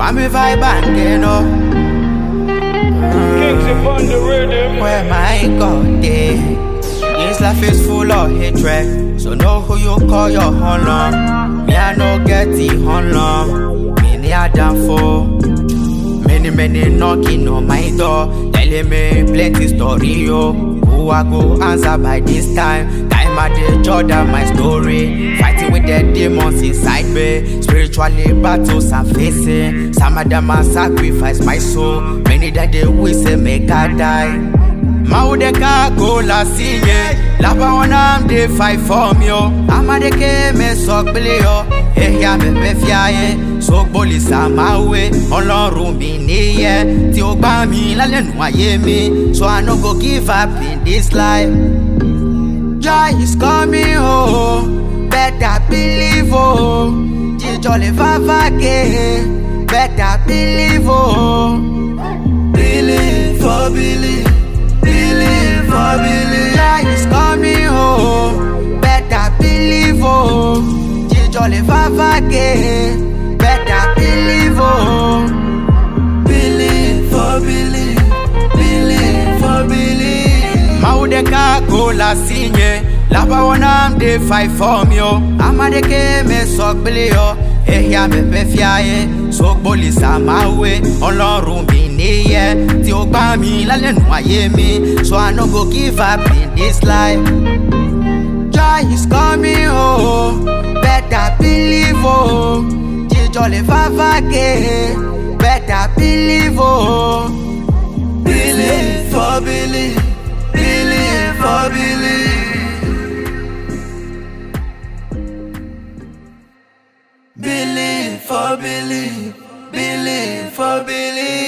I'm a vibe and you know. Kings upon the rhythm. Where my God day. This life is full of hatred. So know who you call your honor. Me I no get the honor. Many are done for. Many many knocking on my door. Telling me plenty story yo. Who I go answer by this time. Time I dey Jordan my story. Fighting with the demons inside me. Spiritually battles I'm facing. Some of them I sacrifice my soul. Many that they wish say make I die. Maudeka go la sinye Lapa wana mde fight for me yo Amadeke me sok bili yo Ehya me me fiaye Sok boli sa mawe Ọlọ́run mi níyẹ Tí ó gbá mi lálẹ́nu ayé mi So I no go give up in this life Joy is coming home Better believe oh Jíjọ lè fàfàgé Better believe oh Believe for believe Believe for believe Joy is coming home Better believe oh Jíjọ lè fàfàgé Better believe oh Believe for believe Believe for believe Maudeka go la sinye Lapa wana mde fight for me yo Amadeke me sok bili yo Ehya me pe fiaye Sok boli sa mawe Ọlọ́run mi níyẹ Tí ó gbá mi lálẹ́nu ayé mi So I no go give up in this life Joy is coming home Better believe oh Jíjọ lè fàfàgé Better believe oh Believe for believe Believe for believe Believe for believe, believe for believe.